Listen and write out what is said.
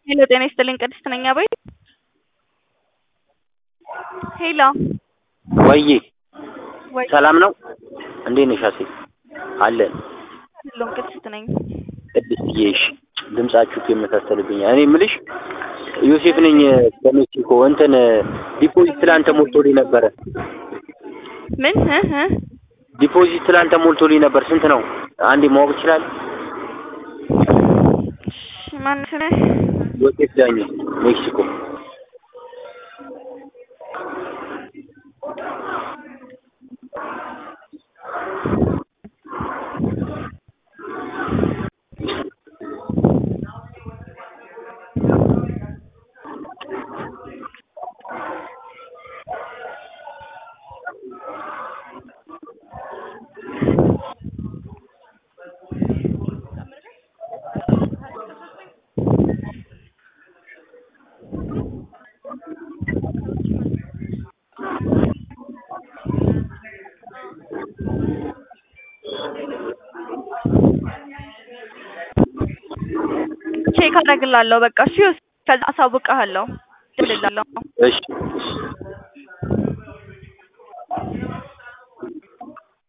ሄሎ ጤና ይስጥልኝ ቅድስት ነኝ አቤት ሄሎ ወዬ ወይ ሰላም ነው? እንዴት ነሽ አሴ? አለን አይደለሁም ቅድስት ነኝ ቅድስትዬ። እሺ ድምጻችሁ የመሳሰልብኛል። እኔ የምልሽ ዮሴፍ ነኝ ከሜክሲኮ። እንትን ዲፖዚት ትላንት ሞልቶልኝ ነበረ። ምን እ እ ዲፖዚት ትላንት ሞልቶልኝ ነበር። ስንት ነው? አንዴ ማወቅ ይችላል? እሺ ማን ስምህ? ዮሴፍ ዳኝ ሜክሲኮ። ቼክ አደርግልሃለሁ በቃ እሺ ከዛ አሳውቅሃለሁ እደውልልሃለሁ እሺ እሺ